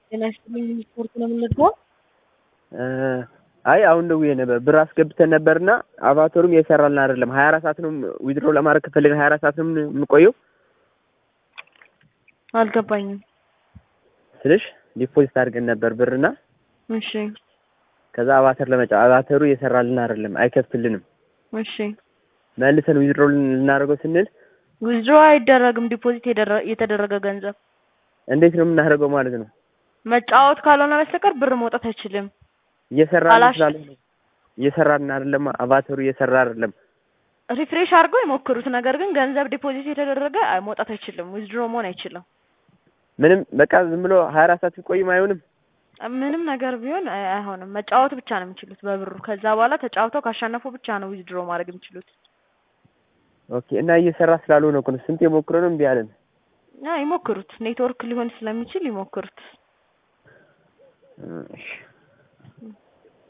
ጤና ይስጥልኝ ስፖርት ነው የምንልከው። አይ አሁን ደውዬ ነበር ብር አስገብተን ነበርና አቫተሩም እየሰራልን አይደለም። ሀያ አራት ሰዓት ነው ዊድሮ ለማድረግ ከፈለግን ሀያ አራት ሰዓት ነው የምንቆየው አልገባኝም። ስልሽ ዲፖዚት አድርገን ነበር ብርና እሺ ከዛ አቫተር ለመጫ አቫተሩ እየሰራልን አይደለም፣ አይከፍትልንም። እሺ መልሰን ዊድሮ ልናደርገው ስንል ዊዝድሮ አይደረግም። ዲፖዚት የደረ- የተደረገ ገንዘብ እንዴት ነው የምናደርገው ማለት ነው? መጫወት ካልሆነ በስተቀር ብር መውጣት አይችልም። እየሰራልን አላሽ- ስላልሆነ እየሰራልን አይደለም፣ አቫተሩ እየሰራ አይደለም። ሪፍሬሽ አድርገው የሞክሩት። ነገር ግን ገንዘብ ዲፖዚት የተደረገ አይ- መውጣት አይችልም። ዊዝድሮ መሆን አይችልም። ምንም በቃ ዝም ብሎ ሀያ አራት ሰዓት ቢቆይም አይሆንም። ምንም ነገር ቢሆን አይ- አይሆንም። መጫወት ብቻ ነው የሚችሉት በብሩ። ከዛ በኋላ ተጫውተው ካሸነፉ ብቻ ነው ዊዝድሮ ማድረግ የሚችሉት። ኦኬ እና እየሰራ ስላልሆነ እኮ ነው ስንት የሞክረው ነው እምቢ አለን። አይ ይሞክሩት። ኔትወርክ ሊሆን ስለሚችል ይሞክሩት። እሺ